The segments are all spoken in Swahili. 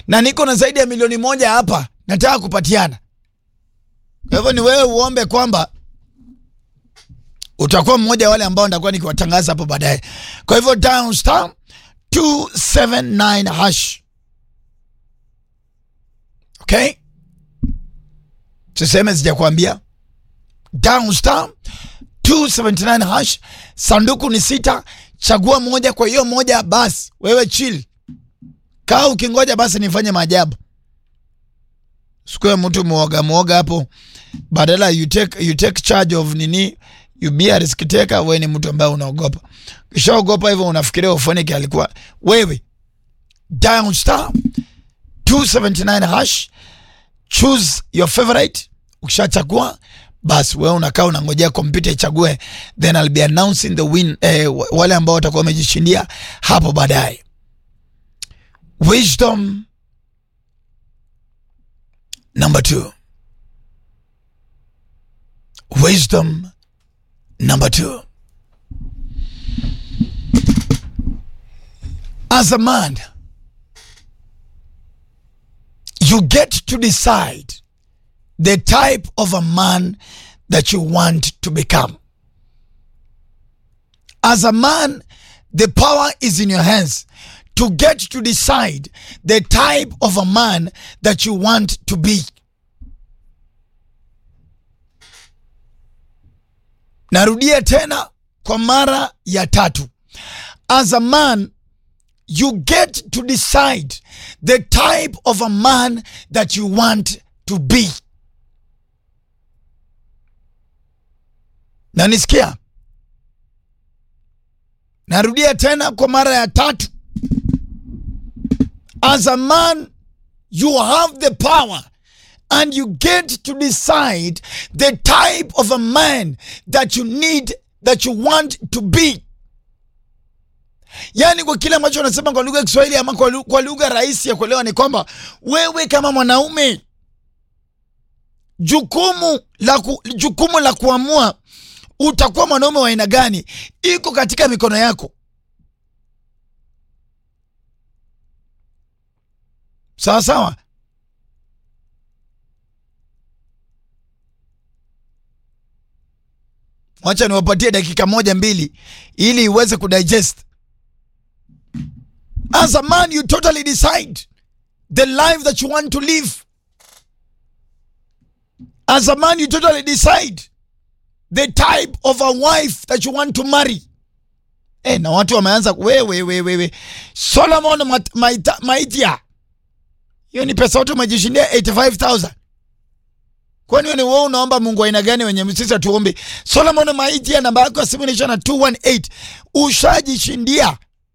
na niko na zaidi ya milioni moja hapa nataka kupatiana. Kwa hivyo ni wewe uombe kwamba utakuwa mmoja wa wale ambao nitakuwa nikiwatangaza hapo baadaye. Kwa hivyo dial star 279 hash. Okay? Tuseme sijakwambia. Dial star 279 hash. Sanduku ni sita, chagua moja. Kwa hiyo moja, basi wewe chill, kaa ukingoja, basi nifanye maajabu. Sikuwe mtu muoga muoga hapo, badala you take, you take charge of nini, you be a risk taker. Wewe ni mtu ambaye unaogopa, kishaogopa hivyo unafikiria ufonike alikuwa wewe. Dial star 279 hash, choose your favorite. Ukishachagua basi wewe unakaa unangojea kompyuta ichague, then I'll be announcing the win, eh, wale ambao watakuwa wamejishindia hapo baadaye. Wisdom number two. Wisdom number two. As a man, you get to decide the type of a man that you want to become. As a man, the power is in your hands to get to decide the type of a man that you want to be. Narudia tena kwa mara ya tatu. As a man, you get to decide the type of a man that you want to be. Na nisikia, narudia tena kwa mara ya tatu. As a man, you have the power and you get to decide the type of a man that you need, that you want to be. Yaani, kwa kile ambacho unasema kwa lugha ya Kiswahili ama kwa lugha rahisi ya kuelewa ni kwamba wewe kama mwanaume, jukumu la, ku, jukumu la kuamua utakuwa mwanaume wa aina gani iko katika mikono yako. Sawa sawa. Wacha niwapatie dakika moja mbili ili iweze kudigest. As a man you totally decide the life that you want to live. As a man you totally decide the type of a wife that you want to marry. Eh, na watu wameanza wewe wewe wewe. Solomon Maitia. Hiyo ni pesa yote umejishindia 85000. Kwani wewe wewe unaomba Mungu aina gani wenye sisi atuombe? Solomon Maitia namba yako ya simu inaisha na 218. Ushajishindia.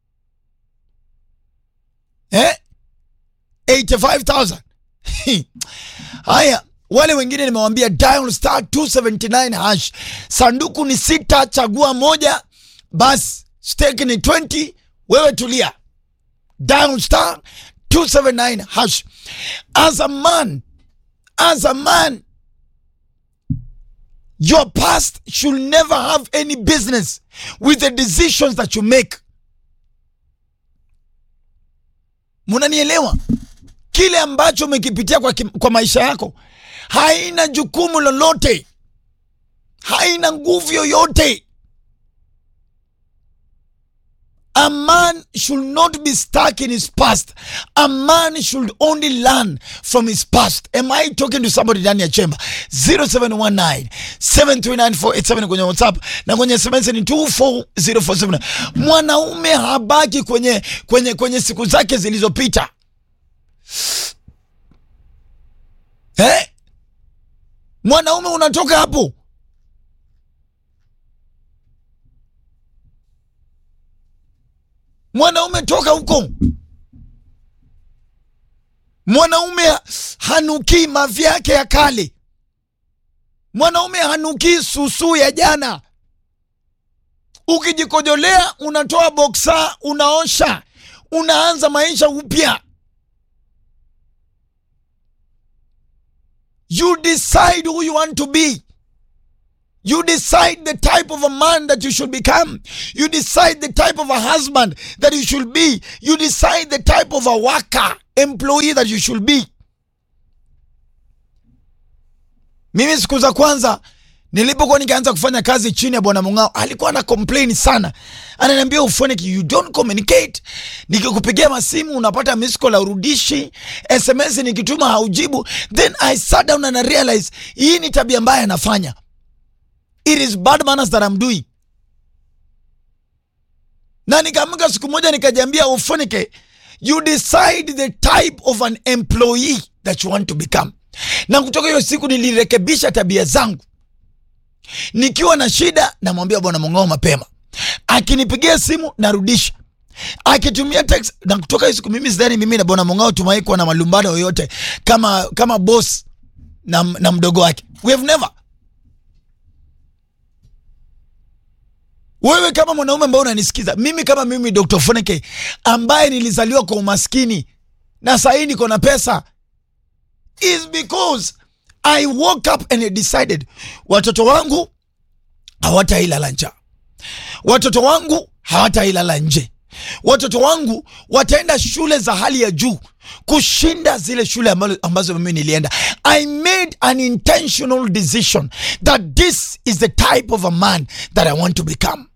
Eh? 85000. Haya, wale wengine nimewambia dial star 279 hash. Sanduku ni sita, chagua moja, basi stake ni 20. Wewe tulia, dial star 279 hash. As a man, as a man, your past should never have any business with the decisions that you make. Munanielewa? Kile ambacho umekipitia kwa, kwa maisha yako haina jukumu lolote, haina nguvu yoyote. A man should not be stuck in his past. A man should only learn from his past. Am I talking to somebody ndani ya chemba? 0719 739 kwenye WhatsApp na kwenye SMS ni 24047. Mwanaume habaki kwenye, kwenye, kwenye siku zake zilizopita eh? Mwanaume unatoka hapo mwanaume toka huko. Mwanaume hanukii mavi yake ya kale. Mwanaume hanukii susu ya jana. Ukijikojolea unatoa boksa, unaosha, unaanza maisha upya. You decide who you want to be. You decide the type of a man that you should become. You decide the type of a husband that you should be. You decide the type of a worker employee that you should be. Mimi siku za kwanza nilipokuwa nikaanza kufanya kazi chini ya bwana Mung'ao, alikuwa ana complain sana, ananiambia Ufoniki, you don't communicate. Nikikupigia masimu unapata miss call haurudishi, SMS nikituma haujibu. Then I sat down and I realize hii ni tabia mbaya anafanya. It is bad manners that I'm doing. Na nikaamka siku moja nikajiambia, Ufonike, you decide the type of an employee that you want to become. Na kutoka hiyo siku nilirekebisha tabia zangu. Nikiwa na shida namwambia bwana Mung'ao mapema, akinipigia simu narudisha, akitumia text. Na kutoka hiyo siku mimi sidhani mimi na bwana Mung'ao tumewahi kuwa na malumbano yoyote kama kama boss na, na mdogo wake. We have never. Wewe kama mwanaume ambao unanisikiza, mimi kama mimi Dr. Foneke ambaye nilizaliwa kwa umaskini na sahii niko na pesa is because I woke up and I decided watoto wangu hawatailala njaa, watoto wangu hawatailala nje, watoto wangu wataenda shule za hali ya juu kushinda zile shule ambazo, ambazo mimi nilienda. I made an intentional decision that this is the type of a man that I want to become.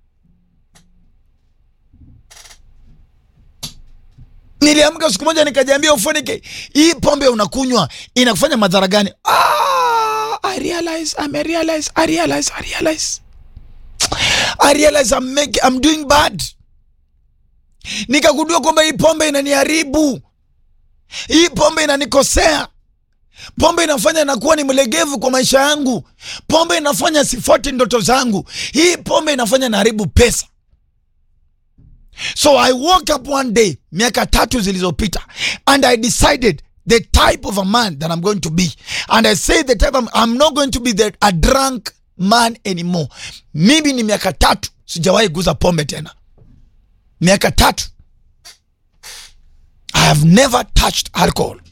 Niliamka siku moja nikajiambia, Ufonike, hii pombe unakunywa inakufanya madhara gani? Ah, I realize, I may realize, I realize, I realize. I realize I'm, make, I'm doing bad. Nikagundua kwamba hii pombe inaniharibu, hii pombe inanikosea, pombe inafanya nakuwa ni mlegevu kwa maisha yangu, pombe inafanya sifuati ndoto zangu, hii pombe inafanya naharibu pesa. So I woke up one day miaka tatu zilizopita and I decided the type of a man that I'm going to be and I say the type of, I'm not going to be the, a drunk man anymore. Mimi ni miaka tatu sijawahi guza pombe tena, miaka tatu I have never touched alcohol.